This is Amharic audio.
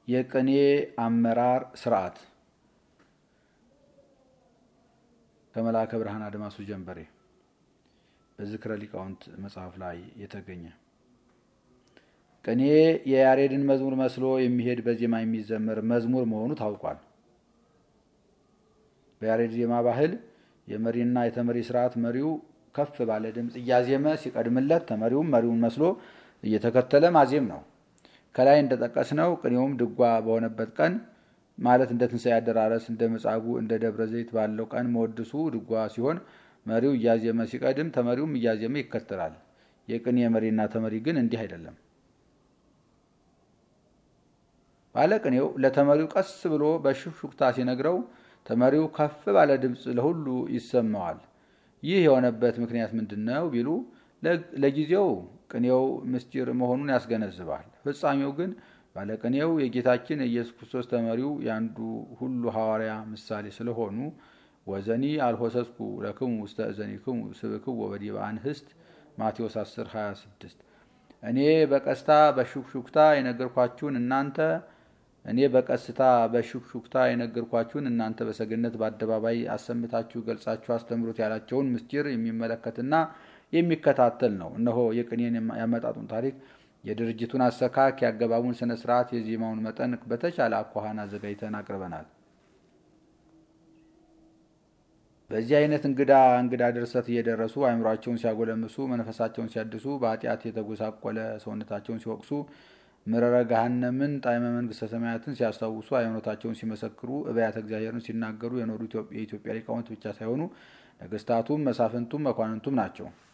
የቅኔ አመራር ስርዓት ከመልአከ ብርሃን አድማሱ ጀንበሬ በዝክረ ሊቃውንት መጽሐፍ ላይ የተገኘ ቅኔ የያሬድን መዝሙር መስሎ የሚሄድ በዜማ የሚዘመር መዝሙር መሆኑ ታውቋል። በያሬድ ዜማ ባህል የመሪና የተመሪ ስርዓት መሪው ከፍ ባለ ድምፅ እያዜመ ሲቀድምለት ተመሪውም መሪውን መስሎ እየተከተለ ማዜም ነው። ከላይ እንደጠቀስነው ቅኔውም ድጓ በሆነበት ቀን ማለት እንደ ትንሣኤ አደራረስ፣ እንደ መጻጉዕ፣ እንደ ደብረ ዘይት ባለው ቀን መወድሱ ድጓ ሲሆን መሪው እያዜመ ሲቀድም ተመሪውም እያዜመ ይከተላል። የቅኔ መሪና ተመሪ ግን እንዲህ አይደለም። ባለቅኔው ለተመሪው ቀስ ብሎ በሹክሹክታ ሲነግረው ተመሪው ከፍ ባለ ድምፅ ለሁሉ ይሰማዋል። ይህ የሆነበት ምክንያት ምንድን ነው ቢሉ ለጊዜው ቅኔው ምስጢር መሆኑን ያስገነዝባል። ፍጻሜው ግን ባለቅኔው የጌታችን የኢየሱስ ክርስቶስ ተመሪው የአንዱ ሁሉ ሐዋርያ ምሳሌ ስለሆኑ ወዘኒ አልሆሰስኩ ለክሙ ውስተ እዘኒክሙ ስብክዎ በዲበ አንህስት ማቴዎስ 10 26 እኔ በቀስታ በሹክሹክታ የነገርኳችሁን እናንተ እኔ በቀስታ በሹክሹክታ የነገርኳችሁን እናንተ በሰገነት በአደባባይ አሰምታችሁ ገልጻችሁ አስተምሩት ያላቸውን ምስጢር የሚመለከትና የሚከታተል ነው። እነሆ የቅኔን ያመጣጡን ታሪክ፣ የድርጅቱን አሰካክ፣ የአገባቡን ስነ ስርዓት፣ የዜማውን መጠን በተቻለ አኳኋን አዘጋጅተን አቅርበናል። በዚህ አይነት እንግዳ እንግዳ ድርሰት እየደረሱ አእምሯቸውን ሲያጎለምሱ፣ መንፈሳቸውን ሲያድሱ፣ በኃጢአት የተጎሳቆለ ሰውነታቸውን ሲወቅሱ ምረረ ገሃነምን ጣዕመ መንግስተ ሰማያትን ሲያስታውሱ ሃይማኖታቸውን ሲመሰክሩ እብያተ እግዚአብሔርን ሲናገሩ የኖሩ የኢትዮጵያ ሊቃውንት ብቻ ሳይሆኑ ነገስታቱም መሳፍንቱም መኳንንቱም ናቸው።